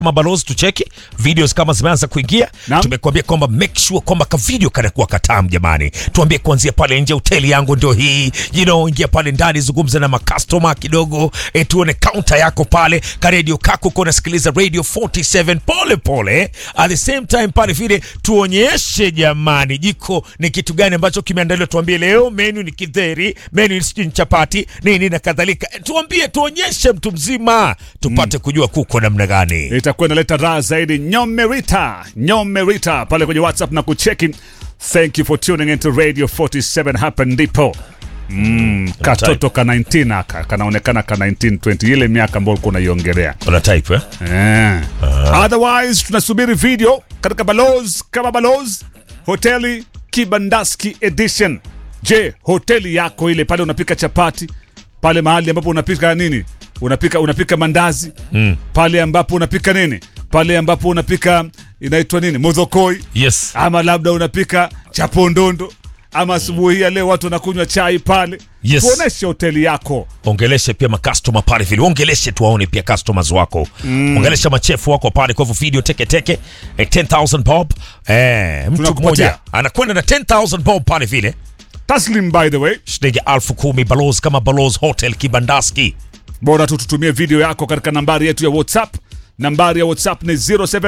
mabalozi tucheki videos kama zimeanza kuingia Naam. tumekuambia kwamba make sure kwamba ka video kanakuwa katamu jamani tuambie kuanzia pale nje hoteli yangu ndio hii you know ingia pale ndani zungumza na makastoma kidogo e, tuone counter yako pale ka radio kako uko unasikiliza radio 47 pole pole at the same time pale vile tuonyeshe jamani jiko ni kitu gani ambacho kimeandaliwa tuambie leo menu ni kidheri menu ni sijui ni chapati nini na kadhalika E, tuambie tuonyeshe mtu mzima tupate kujua kuko namna gani itakuwa inaleta raha zaidi. Nyomerita, Nyomerita pale kwenye WhatsApp na kucheki. Thank you for tuning into Radio 47. Hapa ndipo mm, katoto ka 19 aka kanaonekana ka 19 20 ile miaka ambayo ulikuwa unaiongelea Una type eh? eh. Otherwise tunasubiri video katika Balozi kama Balozi hoteli Kibandaski edition. Je, hoteli yako ile pale unapika chapati pale mahali ambapo unapika nini? Unapika unapika mandazi mm. pale ambapo unapika nini? Pale ambapo unapika inaitwa nini? Modhokoi Yes. ama labda unapika chapondondo ama asubuhi hii ya leo watu wanakunywa chai pale. Yes. Tuoneshe hoteli yako. ongeleshe pia makastoma pale vile ongeleshe tuwaone pia customers wako mm. ongelesha machefu wako pale kwa hivyo video teke teke eh, 10000 bob eh, mtu Tunakupatia. mmoja anakwenda na 10000 bob pale vile Taslim by the way, shilingi elfu kumi balozi kama balozi hotel kibandaski bora tu tutumie video yako katika nambari yetu ya whatsapp nambari ya whatsapp ni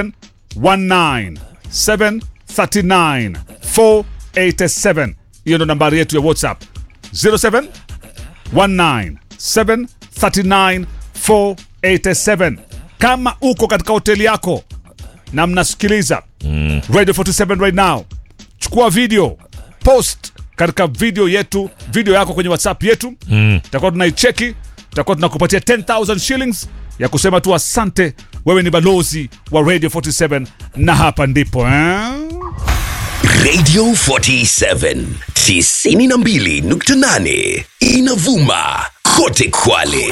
0719739487 hiyo ndo nambari yetu ya whatsapp 0719739487 kama uko katika hoteli yako na mnasikiliza mm. radio 47 right now chukua video post katika video yetu video yako kwenye whatsapp yetu mm. tutakuwa tunaicheki tutakuwa tunakupatia 10000 shillings ya kusema tu asante wewe ni balozi wa radio 47 na hapa ndipo eh? Radio 47 92.8 inavuma kote Kwale.